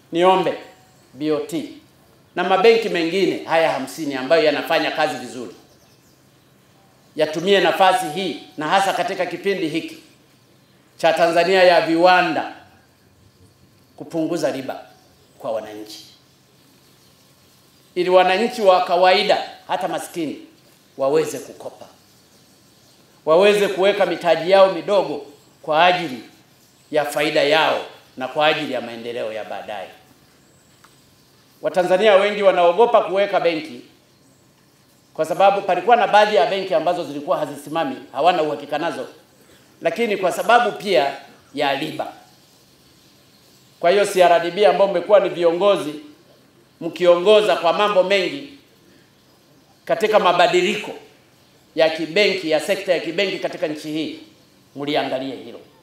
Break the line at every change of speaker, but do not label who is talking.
niombe BOT na mabenki mengine haya hamsini ambayo yanafanya kazi vizuri yatumie nafasi hii na hasa katika kipindi hiki cha Tanzania ya viwanda kupunguza riba kwa wananchi, ili wananchi wa kawaida hata maskini waweze kukopa, waweze kuweka mitaji yao midogo kwa ajili ya faida yao na kwa ajili ya maendeleo ya baadaye. Watanzania wengi wanaogopa kuweka benki kwa sababu palikuwa na baadhi ya benki ambazo zilikuwa hazisimami, hawana uhakika nazo, lakini kwa sababu pia ya riba. Kwa hiyo CRDB ambao mmekuwa ni viongozi mkiongoza kwa mambo mengi katika mabadiliko ya kibenki ya sekta ya kibenki katika nchi hii, mliangalie hilo.